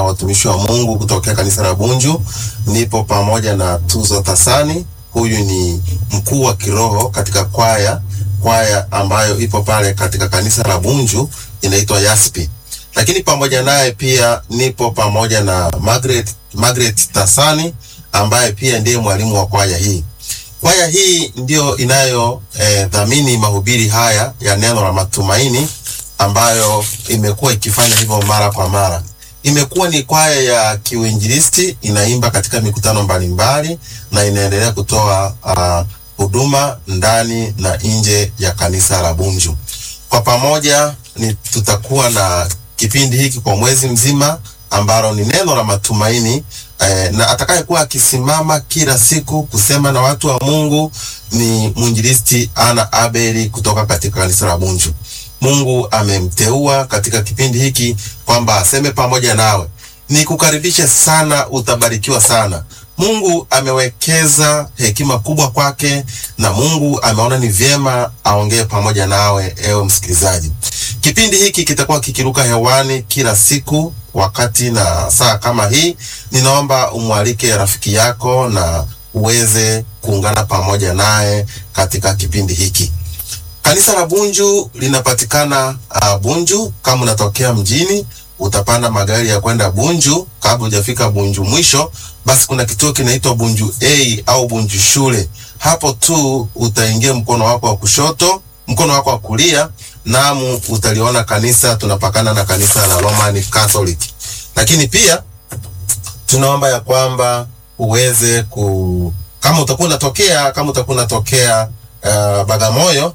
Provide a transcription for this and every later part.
watumishi wa Mungu kutokea kanisa la Bunju. Nipo pamoja na Tuzo Tasani, huyu ni mkuu wa kiroho katika kwaya kwaya ambayo ipo pale katika kanisa la Bunju inaitwa Yaspi. Lakini pamoja naye pia nipo pamoja na Margaret, Margaret Tasani ambaye pia ndiye mwalimu wa kwaya hii. Kwaya hii ndiyo inayo eh, dhamini mahubiri haya ya neno la matumaini ambayo imekuwa ikifanya hivyo mara kwa mara. Imekuwa ni kwaya ya kiuinjilisti, inaimba katika mikutano mbalimbali na inaendelea kutoa ah, huduma ndani na nje ya kanisa la Bunju. Kwa pamoja ni tutakuwa na kipindi hiki kwa mwezi mzima ambalo ni neno la matumaini eh, na atakayekuwa akisimama kila siku kusema na watu wa Mungu ni mwinjilisti Ana Abeli kutoka katika kanisa la Bunju. Mungu amemteua katika kipindi hiki kwamba aseme pamoja nawe. Nikukaribishe sana, utabarikiwa sana. Mungu amewekeza hekima kubwa kwake na Mungu ameona ni vyema aongee pamoja nawe, ewe msikilizaji. Kipindi hiki kitakuwa kikiruka hewani kila siku wakati na saa kama hii. Ninaomba umwalike rafiki yako na uweze kuungana pamoja naye katika kipindi hiki. Kanisa la Bunju linapatikana uh, Bunju. Kama unatokea mjini, utapanda magari ya kwenda Bunju. Kabla hujafika Bunju mwisho, basi kuna kituo kinaitwa Bunju A au Bunju shule. Hapo tu utaingia mkono wako wa kushoto, mkono wako wa kulia, namu utaliona kanisa. Tunapakana na kanisa la Roman Catholic, lakini pia tunaomba ya kwamba uweze ku kama utakuwa unatokea kama utakuwa unatokea uh, Bagamoyo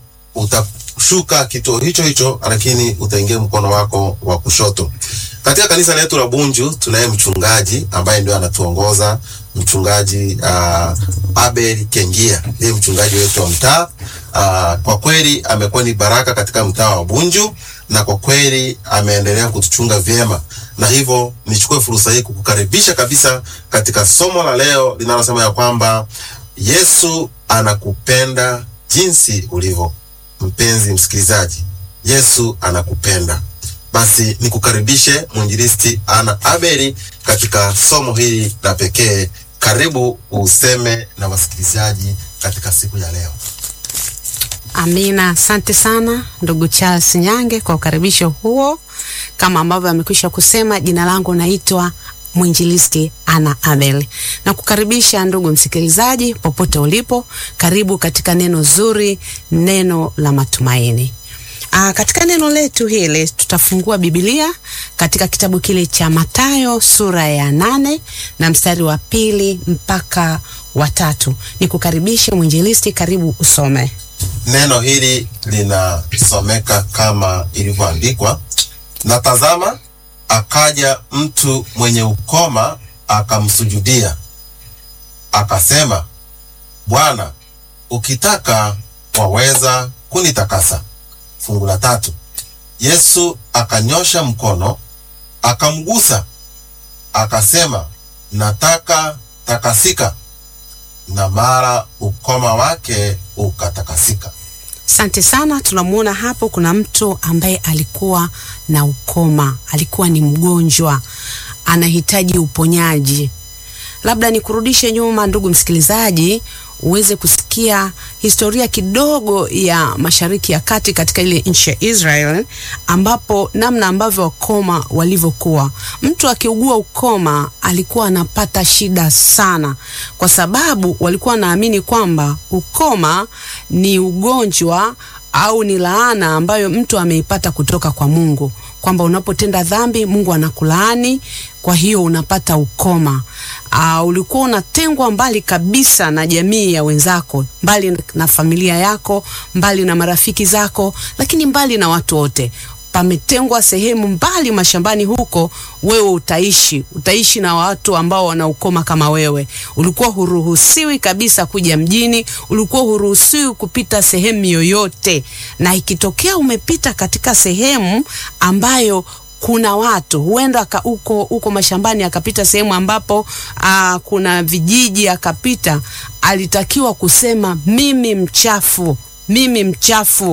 utashuka kituo hicho hicho, lakini utaingia mkono wako wa kushoto. Katika kanisa letu la Bunju tunaye mchungaji ambaye ndio anatuongoza, mchungaji uh, Abel Kengia, ndiye mchungaji wetu wa mtaa. Uh, kwa kweli amekuwa ni baraka katika mtaa wa Bunju na kwa kweli ameendelea kutuchunga vyema, na hivyo nichukue fursa hii kukukaribisha kabisa katika somo la leo linalosema ya kwamba Yesu anakupenda jinsi ulivyo. Mpenzi msikilizaji, Yesu anakupenda. Basi nikukaribishe mwinjilisti Ana Abeli katika somo hili la pekee. Karibu useme na wasikilizaji katika siku ya leo. Amina, asante sana ndugu Charles Nyange kwa ukaribisho huo. Kama ambavyo amekwisha kusema, jina langu naitwa mwinjilisti Ana Abel na kukaribisha ndugu msikilizaji popote ulipo, karibu katika neno zuri, neno la matumaini. Aa, katika neno letu hili tutafungua Biblia katika kitabu kile cha Mathayo sura ya nane na mstari wa pili mpaka wa tatu. Nikukaribishe mwinjilisti, karibu usome. Neno hili linasomeka kama ilivyoandikwa: na tazama, akaja mtu mwenye ukoma akamsujudia, akasema, Bwana, ukitaka waweza kunitakasa. Fungu la tatu, Yesu akanyosha mkono akamgusa, akasema, nataka takasika, na mara ukoma wake ukatakasika. Asante sana. Tunamuona hapo kuna mtu ambaye alikuwa na ukoma, alikuwa ni mgonjwa, anahitaji uponyaji. Labda nikurudishe nyuma, ndugu msikilizaji, uweze kusikia historia kidogo ya Mashariki ya Kati katika ile nchi ya Israel, ambapo namna ambavyo wakoma walivyokuwa. Mtu akiugua ukoma alikuwa anapata shida sana, kwa sababu walikuwa wanaamini kwamba ukoma ni ugonjwa au ni laana ambayo mtu ameipata kutoka kwa Mungu, kwamba unapotenda dhambi Mungu anakulaani, kwa hiyo unapata ukoma. Uh, ulikuwa unatengwa mbali kabisa na jamii ya wenzako, mbali na familia yako, mbali na marafiki zako, lakini mbali na watu wote pametengwa sehemu mbali mashambani huko, wewe utaishi utaishi na watu ambao wana ukoma kama wewe. Ulikuwa huruhusiwi kabisa kuja mjini, ulikuwa huruhusiwi kupita sehemu yoyote, na ikitokea umepita katika sehemu ambayo kuna watu huenda huko huko mashambani akapita sehemu ambapo aa, kuna vijiji akapita, alitakiwa kusema mimi mchafu, mimi mchafu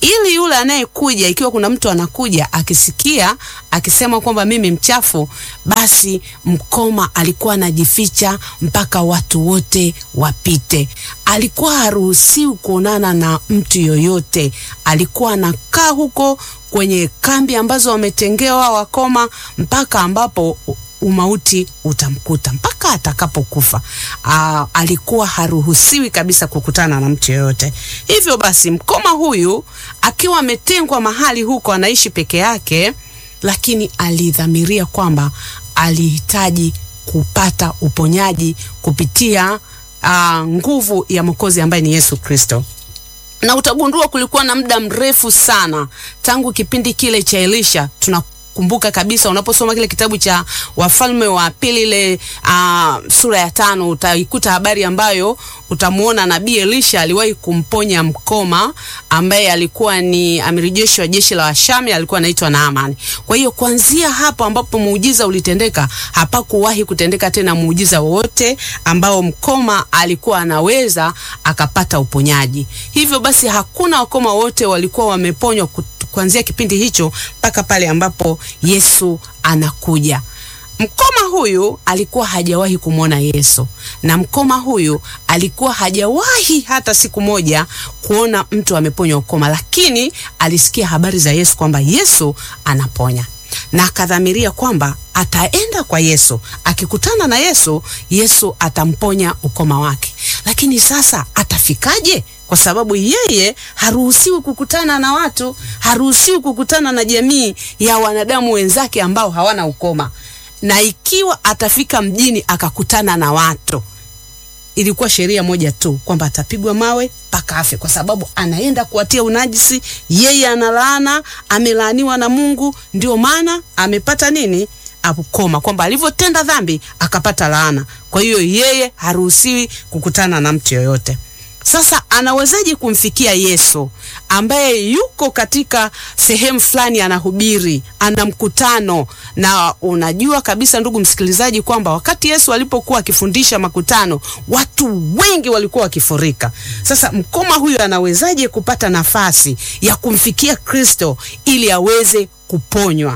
ili yule anayekuja, ikiwa kuna mtu anakuja akisikia akisema kwamba mimi mchafu, basi mkoma alikuwa anajificha mpaka watu wote wapite. Alikuwa haruhusiwi kuonana na mtu yoyote, alikuwa anakaa huko kwenye kambi ambazo wametengewa wakoma mpaka ambapo umauti utamkuta mpaka atakapokufa. Aa, alikuwa haruhusiwi kabisa kukutana na mtu yoyote. Hivyo basi, mkoma huyu akiwa ametengwa mahali huko, anaishi peke yake, lakini alidhamiria kwamba alihitaji kupata uponyaji kupitia aa, nguvu ya Mwokozi ambaye ni Yesu Kristo na utagundua kulikuwa na muda mrefu sana tangu kipindi kile cha Elisha. Tunakumbuka kabisa, unaposoma kile kitabu cha Wafalme wa Pili ile uh, sura ya tano utaikuta habari ambayo utamuona nabii Elisha aliwahi kumponya mkoma ambaye alikuwa ni amiri jeshi wa jeshi la Washami, alikuwa anaitwa Naamani. Kwa hiyo kuanzia hapo ambapo muujiza ulitendeka, hapakuwahi kutendeka tena muujiza wowote ambao mkoma alikuwa anaweza akapata uponyaji. Hivyo basi hakuna wakoma wote walikuwa wameponywa kuanzia kipindi hicho mpaka pale ambapo Yesu anakuja. Mkoma huyu alikuwa hajawahi kumwona Yesu, na mkoma huyu alikuwa hajawahi hata siku moja kuona mtu ameponywa ukoma, lakini alisikia habari za Yesu kwamba Yesu anaponya na akadhamiria kwamba ataenda kwa Yesu. Akikutana na Yesu, Yesu atamponya ukoma wake. Lakini sasa atafikaje? Kwa sababu yeye haruhusiwi kukutana na watu, haruhusiwi kukutana na jamii ya wanadamu wenzake ambao hawana ukoma. Na ikiwa atafika mjini akakutana na watu, ilikuwa sheria moja tu kwamba atapigwa mawe mpaka afe, kwa sababu anaenda kuwatia unajisi. Yeye analaana, amelaaniwa na Mungu, ndio maana amepata nini? Ukoma, kwamba alivyotenda dhambi akapata laana. Kwa hiyo yeye haruhusiwi kukutana na mtu yoyote. Sasa anawezaje kumfikia Yesu ambaye yuko katika sehemu fulani anahubiri, ana mkutano? Na unajua kabisa ndugu msikilizaji, kwamba wakati Yesu alipokuwa akifundisha makutano, watu wengi walikuwa wakifurika. Sasa mkoma huyu anawezaje kupata nafasi ya kumfikia Kristo ili aweze kuponywa?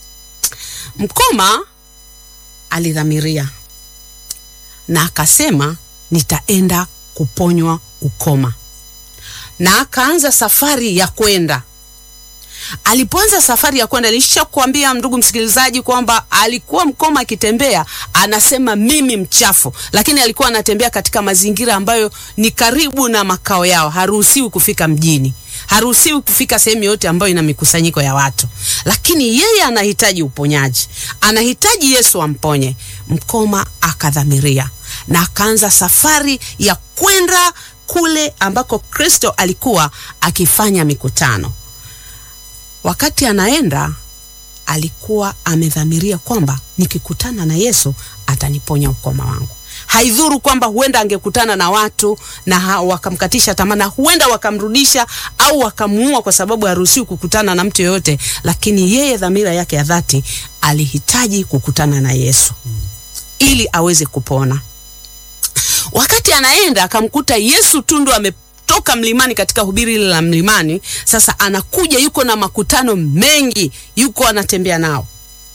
Mkoma alidhamiria na akasema, nitaenda kuponywa ukoma, na akaanza safari ya kwenda. Alipoanza safari ya kwenda, nilishakwambia ndugu msikilizaji kwamba alikuwa mkoma akitembea, anasema mimi mchafu, lakini alikuwa anatembea katika mazingira ambayo ni karibu na makao yao. Haruhusiwi kufika mjini, haruhusiwi kufika sehemu yote ambayo ina mikusanyiko ya watu, lakini yeye anahitaji uponyaji, anahitaji Yesu amponye. Mkoma akadhamiria na akaanza safari ya kwenda kule ambako Kristo alikuwa akifanya mikutano. Wakati anaenda, alikuwa amedhamiria kwamba nikikutana na Yesu ataniponya ukoma wangu. Haidhuru kwamba huenda angekutana na watu na wakamkatisha tamaa na huenda wakamrudisha au wakamuua, kwa sababu haruhusiwi kukutana na mtu yoyote, lakini yeye dhamira yake ya dhati alihitaji kukutana na Yesu ili aweze kupona. Wakati anaenda akamkuta Yesu tu ndo ametoka mlimani katika hubiri ile la mlimani. Sasa anakuja yuko na makutano mengi, yuko anatembea nao.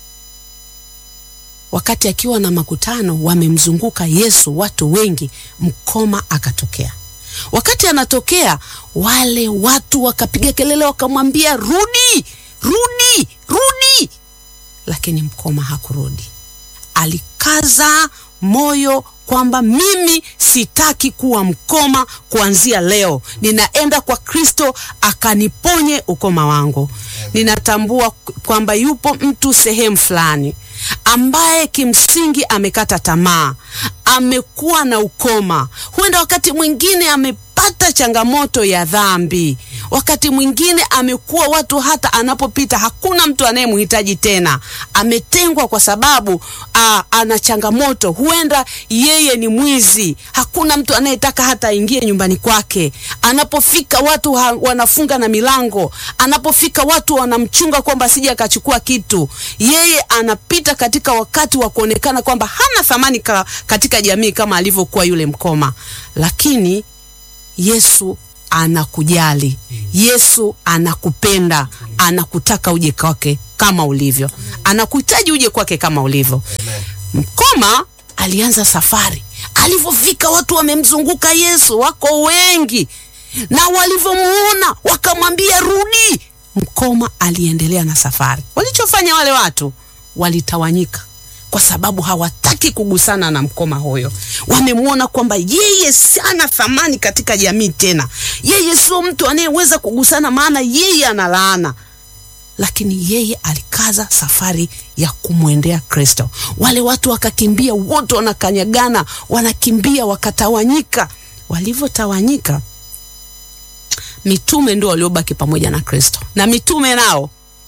Wakati akiwa na makutano wamemzunguka Yesu, watu wengi, mkoma akatokea. Wakati anatokea, wale watu wakapiga kelele, wakamwambia rudi, rudi, rudi, lakini mkoma hakurudi. Alikaza moyo kwamba mimi sitaki kuwa mkoma kuanzia leo, ninaenda kwa Kristo akaniponye ukoma wangu. Ninatambua kwamba yupo mtu sehemu fulani ambaye kimsingi amekata tamaa, amekuwa na ukoma, huenda wakati mwingine amepata changamoto ya dhambi, wakati mwingine amekuwa watu hata anapopita hakuna mtu anayemhitaji tena, ametengwa kwa sababu aa, ana changamoto, huenda yeye ni mwizi, hakuna mtu anayetaka hata aingie nyumbani kwake. Anapofika watu ha, wanafunga na milango, anapofika watu wanamchunga kwamba asije akachukua kitu. Yeye anapita katika wakati wa kuonekana kwamba hana thamani ka, katika jamii kama alivyokuwa yule mkoma, lakini Yesu anakujali. Yesu anakupenda, anakutaka uje kwake kama ulivyo, anakuhitaji uje kwake kama ulivyo. Amen. Mkoma alianza safari. Alivyofika watu wamemzunguka Yesu, wako wengi, na walivyomuona wakamwambia rudi. Mkoma aliendelea na safari. Walichofanya wale watu, walitawanyika kwa sababu hawataki kugusana na mkoma huyo. Wamemwona kwamba yeye sana thamani katika jamii, tena yeye sio mtu anayeweza kugusana, maana yeye ana laana lakini yeye alikaza safari ya kumwendea Kristo. Wale watu wakakimbia, wote wanakanyagana, wanakimbia, wakatawanyika. Walivyotawanyika, mitume ndio waliobaki pamoja na Kristo, na mitume nao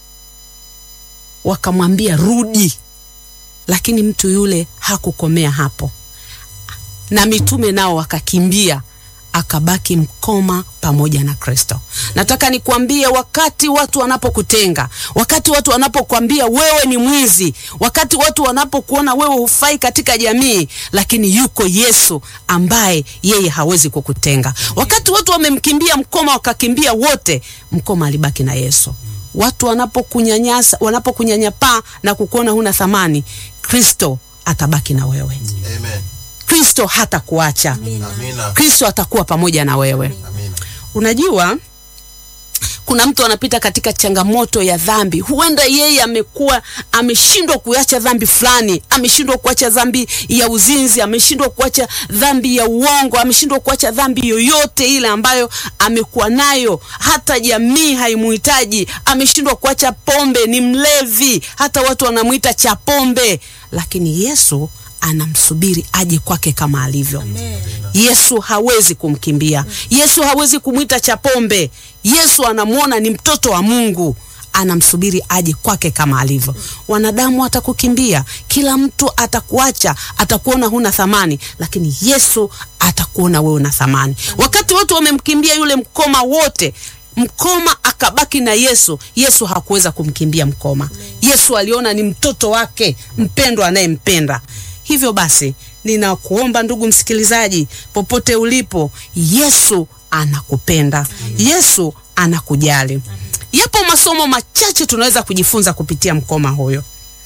wakamwambia rudi, lakini mtu yule hakukomea hapo, na mitume nao wakakimbia akabaki mkoma pamoja na Kristo. Nataka nikwambie, wakati watu wanapokutenga, wakati watu wanapokuambia wewe ni mwizi, wakati watu wanapokuona wewe hufai katika jamii, lakini yuko Yesu ambaye yeye hawezi kukutenga. Wakati watu wamemkimbia mkoma, wakakimbia wote, mkoma alibaki na Yesu. Watu wanapokunyanyasa, wanapokunyanyapaa na kukuona huna thamani, Kristo atabaki na wewe. Amen. Kristo hatakuacha. Amina. Kristo atakuwa pamoja na wewe. Amina. Unajua, kuna mtu anapita katika changamoto ya dhambi. Huenda yeye amekuwa ameshindwa kuacha dhambi fulani, ameshindwa kuacha dhambi ya uzinzi, ameshindwa kuacha dhambi ya uongo, ameshindwa kuacha dhambi yoyote ile ambayo amekuwa nayo, hata jamii haimuhitaji. Ameshindwa kuacha pombe, ni mlevi, hata watu wanamwita cha pombe, lakini Yesu anamsubiri aje kwake kama alivyo. Yesu hawezi kumkimbia. Yesu hawezi kumwita cha pombe. Yesu anamwona ni mtoto wa Mungu, anamsubiri aje kwake kama alivyo. Wanadamu watakukimbia, kila mtu atakuacha, atakuona huna thamani, lakini Yesu atakuona wewe una thamani. Wakati watu wamemkimbia yule mkoma wote mkoma akabaki na Yesu. Yesu hakuweza kumkimbia mkoma. Yesu aliona ni mtoto wake mpendwa anayempenda. Hivyo basi, ninakuomba ndugu msikilizaji, popote ulipo, Yesu anakupenda. Yesu anakujali. Yapo masomo machache tunaweza kujifunza kupitia mkoma huyo.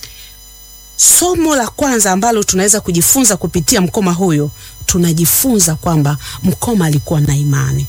Somo la kwanza ambalo tunaweza kujifunza kupitia mkoma huyo, tunajifunza kwamba mkoma alikuwa na imani.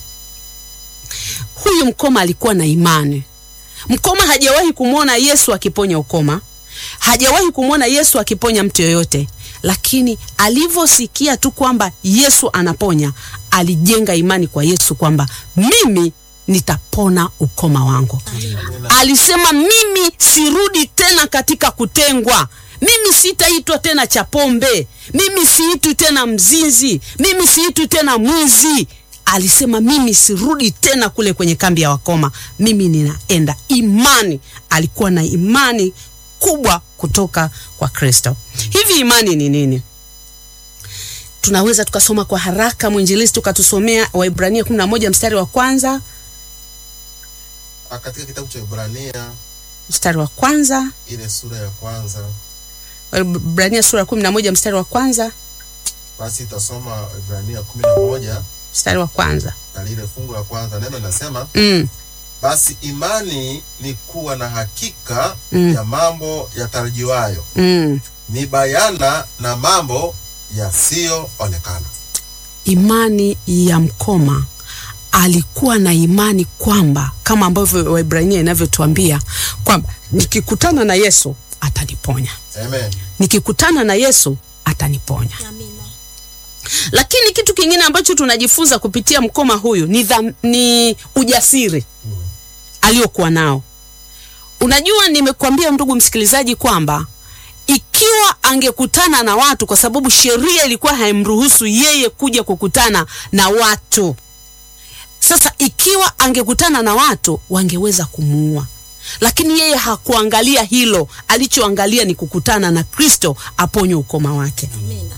Huyu mkoma alikuwa na imani. Mkoma hajawahi kumwona Yesu akiponya ukoma, hajawahi kumwona Yesu akiponya mtu yoyote, lakini alivyosikia tu kwamba Yesu anaponya, alijenga imani kwa Yesu kwamba mimi nitapona ukoma wangu. Alisema mimi sirudi tena katika kutengwa, mimi sitaitwa tena cha pombe, mimi siitwi tena mzinzi, mimi siitwi tena mwizi. Alisema mimi sirudi tena kule kwenye kambi ya wakoma, mimi ninaenda. Imani, alikuwa na imani kubwa kutoka kwa Kristo. Hivi imani ni nini? Tunaweza tukasoma kwa haraka, mwinjilisti ukatusomea Waibrania 11 mstari wa kwanza, Ah, Katika kitabu cha Ibrania mstari wa kwanza, ile sura ya kwanza Waibrania sura ya 11 mstari wa kwanza, basi itasoma Ibrania kumi na moja mstari wa kwanza. na lile fungu la kwanza, neno linasema Mm, basi imani ni kuwa na hakika Mm. ya mambo yatarajiwayo, mm. ni bayana na mambo yasiyoonekana. Imani ya mkoma alikuwa na imani kwamba kama ambavyo Waibrania inavyotuambia kwamba nikikutana na Yesu ataniponya, Amen. nikikutana na Yesu ataniponya. Amina. Lakini kitu kingine ambacho tunajifunza kupitia mkoma huyu ni, dham, ni ujasiri aliokuwa nao. Unajua, nimekuambia ndugu msikilizaji kwamba ikiwa angekutana na watu, kwa sababu sheria ilikuwa haimruhusu yeye kuja kukutana na watu. Sasa ikiwa angekutana na watu, wangeweza kumuua, lakini yeye hakuangalia hilo. Alichoangalia ni kukutana na Kristo aponywe ukoma wake Amina.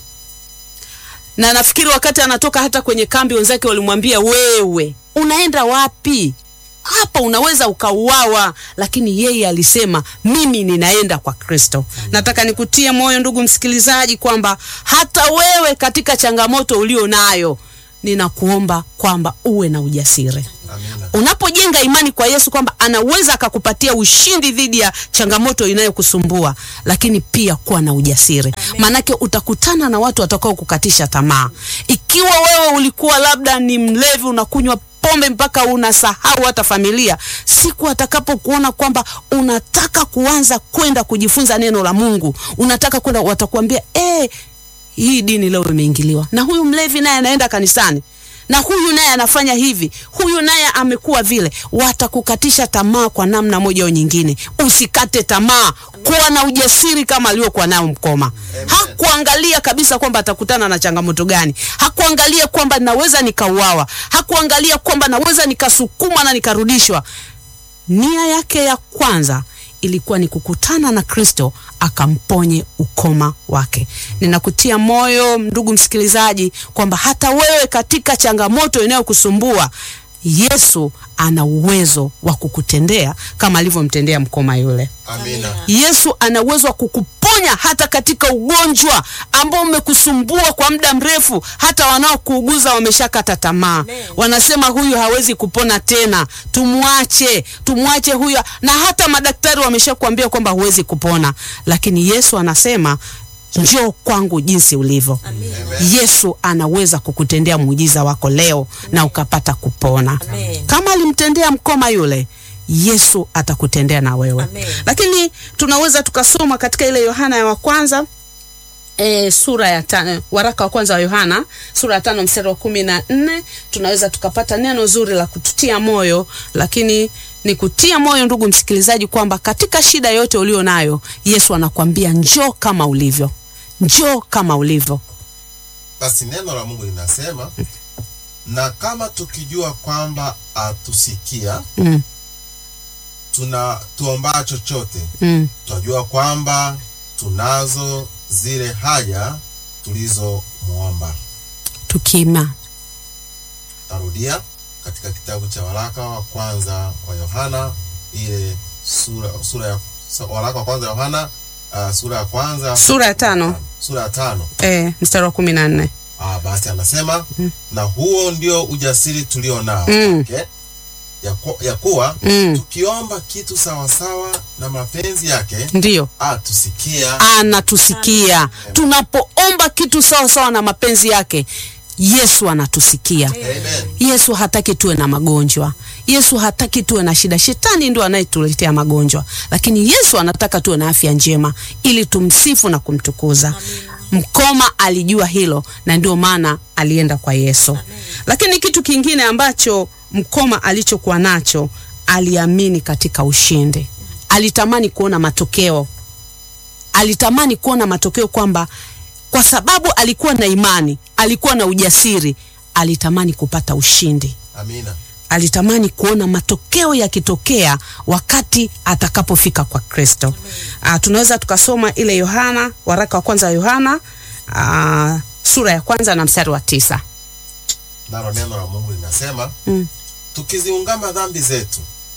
na nafikiri wakati anatoka hata kwenye kambi, wenzake walimwambia wewe unaenda wapi? Hapa unaweza ukauawa, lakini yeye alisema mimi ninaenda kwa Kristo. Nataka nikutie moyo ndugu msikilizaji kwamba hata wewe katika changamoto ulio nayo ninakuomba kwamba uwe na ujasiri Amina. unapojenga imani kwa Yesu kwamba anaweza akakupatia ushindi dhidi ya changamoto inayokusumbua, lakini pia kuwa na ujasiri, maanake utakutana na watu watakao kukatisha tamaa. Ikiwa wewe ulikuwa labda ni mlevi, unakunywa pombe mpaka unasahau hata familia, siku atakapokuona kwamba unataka kuanza kwenda kujifunza neno la Mungu, unataka kwenda, watakuambia eh, hii dini leo imeingiliwa, na huyu mlevi naye anaenda kanisani na huyu naye anafanya hivi, huyu naye amekuwa vile. Watakukatisha tamaa kwa namna moja au nyingine. Usikate tamaa, kuwa na ujasiri kama aliokuwa nayo Mkoma. Hakuangalia kabisa kwamba atakutana na changamoto gani, hakuangalia kwamba naweza nikauawa, hakuangalia kwamba naweza nikasukumwa na nikarudishwa. Nia yake ya kwanza ilikuwa ni kukutana na Kristo akamponye ukoma wake. Ninakutia moyo ndugu msikilizaji, kwamba hata wewe katika changamoto inayokusumbua Yesu ana uwezo wa kukutendea kama alivyomtendea mkoma yule. Amina. Yesu ana uwezo wa kukuponya hata katika ugonjwa ambao umekusumbua kwa muda mrefu. Hata wanaokuuguza wameshakata tamaa, wanasema huyu hawezi kupona tena, tumwache, tumwache huyu, na hata madaktari wameshakuambia kwamba huwezi kupona, lakini Yesu anasema njoo kwangu jinsi ulivyo. Yesu anaweza kukutendea muujiza wako leo na ukapata kupona Amen. kama alimtendea mkoma yule Yesu atakutendea na wewe. Amen. Lakini tunaweza tukasoma katika ile Yohana ya wa kwanza e, sura ya tano, waraka wa kwanza wa Yohana sura ya tano mstari wa kumi na nne tunaweza tukapata neno zuri la kututia moyo, lakini ni kutia moyo ndugu msikilizaji, kwamba katika shida yote ulio nayo Yesu anakuambia njoo kama ulivyo, njoo kama ulivyo. Basi neno la Mungu linasema, na kama tukijua kwamba atusikia mm, tuna tuombaa chochote, mm, twajua kwamba tunazo zile haja tulizomwomba. tukima Tarudia katika kitabu cha waraka wa kwanza wa Yohana ile sura, sura ya sa- waraka wa kwanza wa Yohana uh, sura ya kwanza sura ya tano sura ya tano e, mstari wa kumi na nne Ah, basi anasema na huo ndio ujasiri tulio nao Mm. okay? ya, ku, ya kuwa mm, tukiomba kitu sawasawa na mapenzi yake ndiyo atusikia. anatusikia tunapoomba kitu sawa sawa na mapenzi yake. Yesu anatusikia. Amen. Yesu hataki tuwe na magonjwa. Yesu hataki tuwe na shida. Shetani ndio anayetuletea magonjwa, lakini Yesu anataka tuwe na afya njema ili tumsifu na kumtukuza. Mkoma alijua hilo na ndio maana alienda kwa Yesu. Lakini kitu kingine ambacho mkoma alichokuwa nacho, aliamini katika ushindi. Alitamani kuona matokeo alitamani kuona matokeo kwamba kwa sababu alikuwa na imani, alikuwa na ujasiri, alitamani kupata ushindi. Amina. Alitamani kuona matokeo yakitokea wakati atakapofika kwa Kristo. Ah, tunaweza tukasoma ile Yohana, waraka wa kwanza wa Yohana ah, sura ya kwanza na mstari wa tisa. Nalo neno la Mungu linasema Mm. tukiziungama dhambi zetu,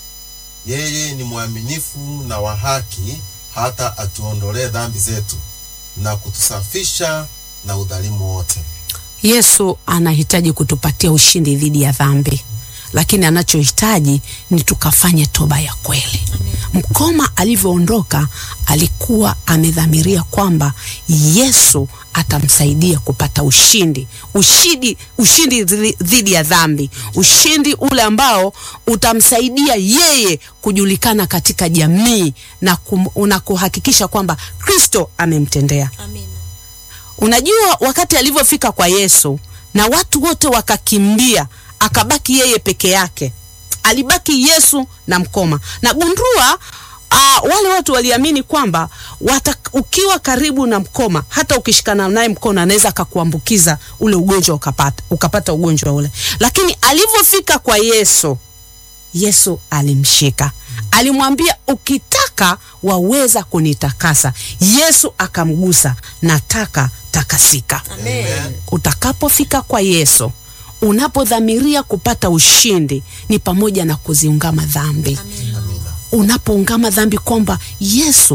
yeye ni mwaminifu na wa haki, hata atuondolee dhambi zetu na kutusafisha na udhalimu wote. Yesu anahitaji kutupatia ushindi dhidi ya dhambi, lakini anachohitaji ni tukafanye toba ya kweli. Mkoma alivyoondoka alikuwa amedhamiria kwamba Yesu atamsaidia kupata ushindi, ushindi, ushindi dhidi- dhidi ya dhambi, ushindi ule ambao utamsaidia yeye kujulikana katika jamii na, kum, na kuhakikisha kwamba Kristo amemtendea. Amina. Unajua, wakati alivyofika kwa Yesu na watu wote wakakimbia, akabaki yeye peke yake. Alibaki Yesu na mkoma. Na gundua uh, wale watu waliamini kwamba wata, ukiwa karibu na mkoma, hata ukishikana naye mkono, anaweza akakuambukiza ule ugonjwa ukapata, ukapata ugonjwa ule. Lakini alivyofika kwa Yesu, Yesu alimshika, alimwambia ukitaka waweza kunitakasa. Yesu akamgusa, nataka takasika. Amen. Utakapofika kwa Yesu, unapodhamiria kupata ushindi, ni pamoja na kuziungama dhambi. Amina. Unapoungama dhambi kwamba Yesu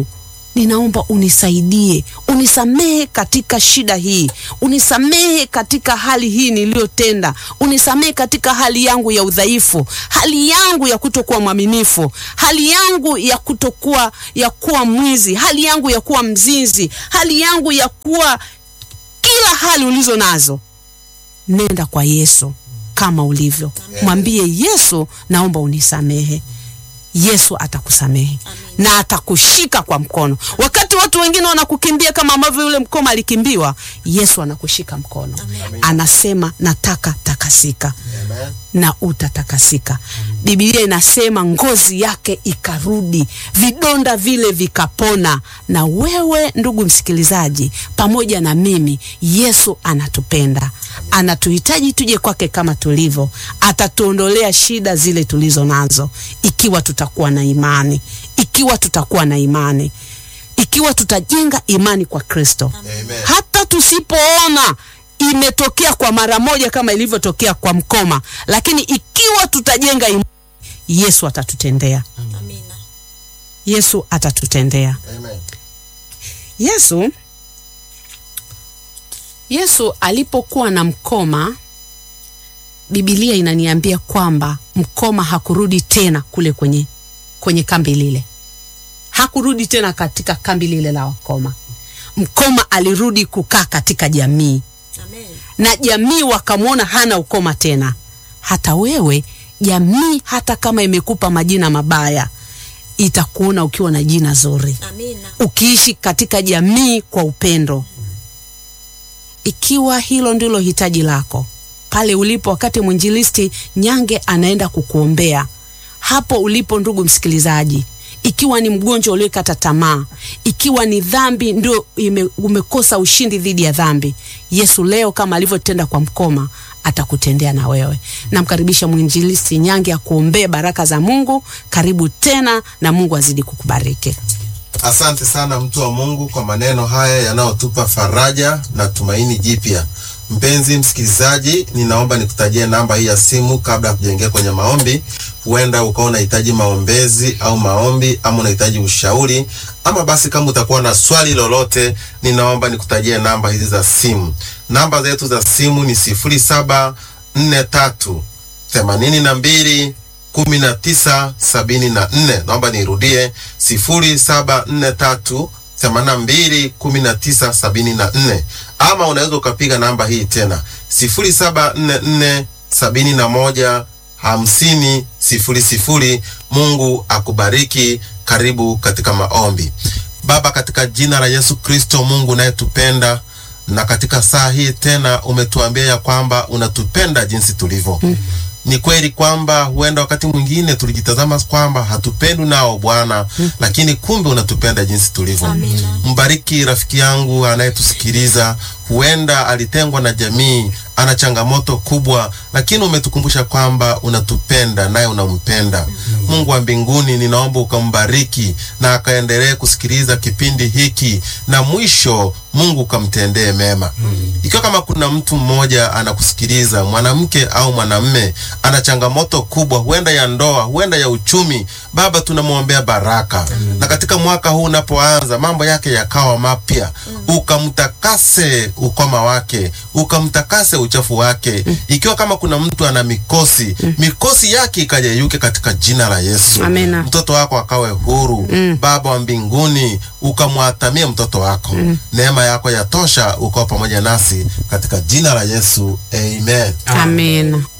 ninaomba unisaidie, unisamehe katika shida hii, unisamehe katika hali hii niliyotenda, unisamehe katika hali yangu ya udhaifu, hali yangu ya kutokuwa mwaminifu, hali yangu ya kutokuwa ya kuwa mwizi, hali yangu ya kuwa mzinzi, hali yangu ya kuwa kila hali ulizo nazo. Nenda kwa Yesu kama ulivyo, mwambie Yesu, naomba unisamehe. Yesu atakusamehe na atakushika kwa mkono. Wakati watu wengine wanakukimbia kama ambavyo yule mkoma alikimbiwa, Yesu anakushika mkono, anasema nataka takasika Amen. na utatakasika. Biblia inasema ngozi yake ikarudi, vidonda vile vikapona. Na wewe ndugu msikilizaji, pamoja na mimi, Yesu anatupenda, anatuhitaji tuje kwake kama tulivyo. Atatuondolea shida zile tulizo nazo, ikiwa tutakuwa na imani, ikiwa tutakuwa na imani, ikiwa tutajenga imani kwa Kristo Amen. hata tusipoona imetokea kwa mara moja kama ilivyotokea kwa mkoma, lakini ikiwa tutajenga imani, Yesu atatutendea. Amina. Yesu atatutendea. Amen. Yesu Yesu alipokuwa na mkoma, Biblia inaniambia kwamba mkoma hakurudi tena kule kwenye kwenye kambi lile, hakurudi tena katika kambi lile la wakoma. Mkoma alirudi kukaa katika jamii Amen. na jamii wakamwona hana ukoma tena. Hata wewe jamii, hata kama imekupa majina mabaya, itakuona ukiwa na jina zuri, Amina. ukiishi katika jamii kwa upendo. Ikiwa hilo ndilo hitaji lako pale ulipo, wakati mwinjilisti Nyange anaenda kukuombea hapo ulipo, ndugu msikilizaji, ikiwa ni mgonjwa uliyekata tamaa, ikiwa ni dhambi ndio ime, umekosa ushindi dhidi ya dhambi, Yesu leo kama alivyotenda kwa mkoma atakutendea na wewe. Namkaribisha mwinjilisti Nyange akuombee baraka za Mungu. Karibu tena na Mungu azidi kukubariki. Asante sana mtu wa Mungu kwa maneno haya yanayotupa faraja na tumaini jipya. Mpenzi msikilizaji, ninaomba nikutajie namba hii ya simu kabla ya kujengia kwenye maombi. Huenda ukawa unahitaji maombezi au maombi ama unahitaji ushauri ama basi kama utakuwa na swali lolote, ninaomba nikutajie namba hizi za simu. Namba zetu za simu ni sifuri saba nne tatu themanini na mbili kumi na tisa sabini na nne. Naomba nirudie sifuri saba nne tatu themanini na mbili kumi na tisa sabini na nne, ama unaweza ukapiga namba hii tena sifuri saba nne nne sabini na moja hamsini sifuri sifuri. Mungu akubariki. Karibu katika maombi. Baba, katika jina la Yesu Kristo, Mungu unayetupenda na katika saa hii tena umetuambia ya kwamba unatupenda jinsi tulivyo. Ni kweli kwamba huenda wakati mwingine tulijitazama kwamba hatupendwi nao Bwana, lakini kumbe unatupenda jinsi tulivyo. Amina. Mbariki rafiki yangu anayetusikiliza, huenda alitengwa na jamii, ana changamoto kubwa, lakini umetukumbusha kwamba unatupenda naye unampenda. Mungu wa mbinguni, ninaomba ukambariki na akaendelee kusikiliza kipindi hiki, na mwisho Mungu ukamtendee mema. Ikiwa kama kuna mtu mmoja anakusikiliza, mwanamke au mwanamme, ana changamoto kubwa, huenda ya ndoa, huenda ya uchumi, Baba tunamwombea baraka, na katika mwaka huu unapoanza, mambo yake yakawa mapya, ukamtakase ukoma wake, ukamtakase uchafu wake. Ikiwa kama kuna mtu ana mikosi, mikosi yake ikajeyuke katika jina la Yesu. Amina. Mtoto wako akawe huru. Baba wa mbinguni, ukamwatamie mtoto wako, neema yako yatosha, ukawa pamoja nasi katika jina la Yesu, amen. Amen.